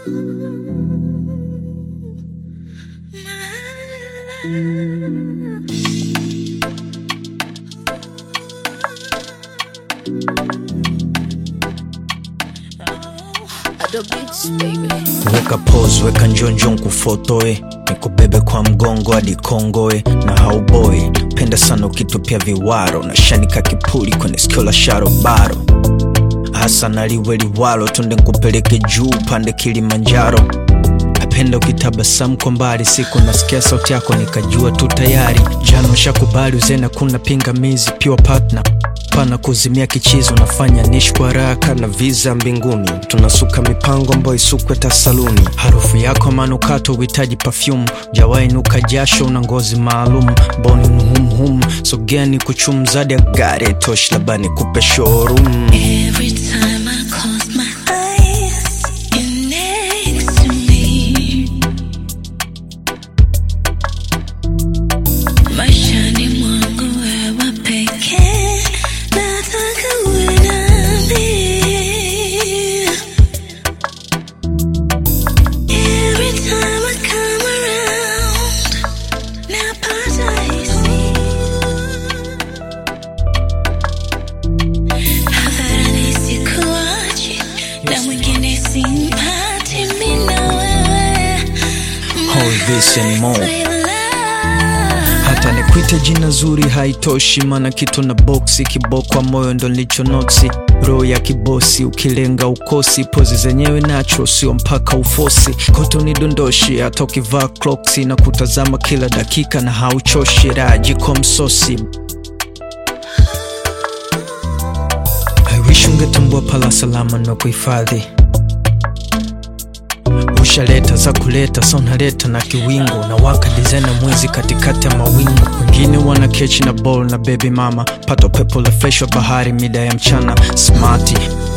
weka pose weka njonjo nkufotoe nikubebe kwa mgongo hadi kongoe na hauboi penda sana ukitupia viwaro na shanika kipuli kwenye sikio la sharobaro hasa naliwe liwalo tunde nkupeleke juu pande kilimanjaro napenda ukitabasamu kwa mbali siku nasikia sauti yako nikajua tu tayari jana shakubali uzena kuna pingamizi pure partner pana kuzimia kichizo unafanya nishi kwa haraka na visa mbinguni tunasuka mipango ambayo isukwe tasaluni harufu yako manukato uhitaji pafyumu jawainuka jasho una ngozi maalum boni mhumhum sogeni kuchumzadi ya gari toshi labani kupe showroom Every time I close my eyes, you're next to me. Maishani mwangu wewe pekee, nataka uwe nami. Every time I come around, napata hisia hadharani sikuachi na mwingine simpati mimi na wewe All this and more. My love. hata nikwite jina zuri haitoshi mana kitu na boksi kibokwa moyo ndo nilicho noksi roho ya kibosi ukilenga ukosi pozi zenyewe nacho sio mpaka ufosi koto ni dondoshi hata ukivaa cloksi na kutazama kila dakika na hauchoshi rajiko msosi I wish ungetambua pala salama na kuhifadhi ushaleta za kuleta sa unaleta na kiwingo na waka dizena mwezi katikati ya mawingu wengine wana kechi na ball na baby mama pato pepo la fresh wa bahari mida ya mchana smati